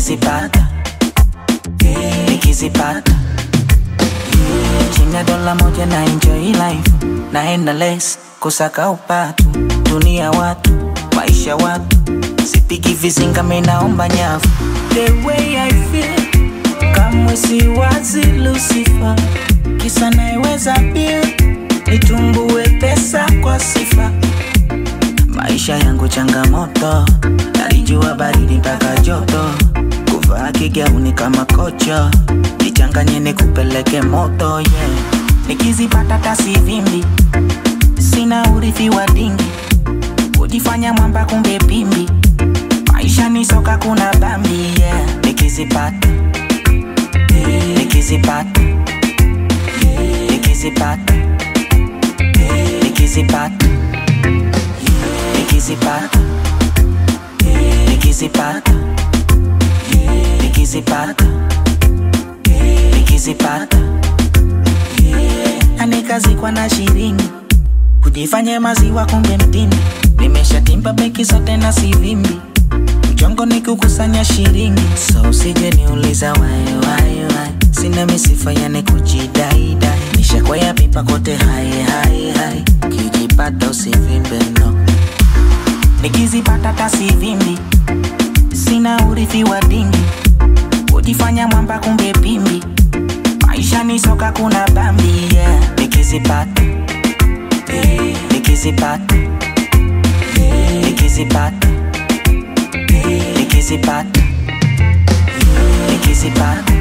nikizipata nikizipata chini ya dola moja na enjoy life naenda les kusaka upatu dunia watu maisha watu sipigi vizinga minaomba nyavu the way I feel kamwe siwazi Lucifer kisa naiweza pia nitumbue pesa kwa sifa maisha yangu changamoto nalijua baridi mpaka joto kuvaa kigauni kama kocho nichanganye nikupeleke moto yeah. nikizipata tasivimbi sina urithi wa dingi kujifanya mwamba kumbe pimbi maisha ni soka kuna bambi yeah. nikizipata nikizipata nikizipata nikizipata nikizipata nikizipata nikizipata nikizipata anikazikwa na shiringi kujifanya maziwa kumbe mtindi nimeshatimba beki zote na sivimbi mchongo ni kukusanya shiringi so usije niuliza wae wae wae sina misifa yani kujidaidai nishakwaya pipa kote hai hai hai kijipata usivimbe no nikizipata tasivimbi sina urithi wa dingi kujifanya mwamba kumbe pimbi maisha ni soka kuna bambi yeah. nikizipata nikizipata nikizipata nikizipata nikizipata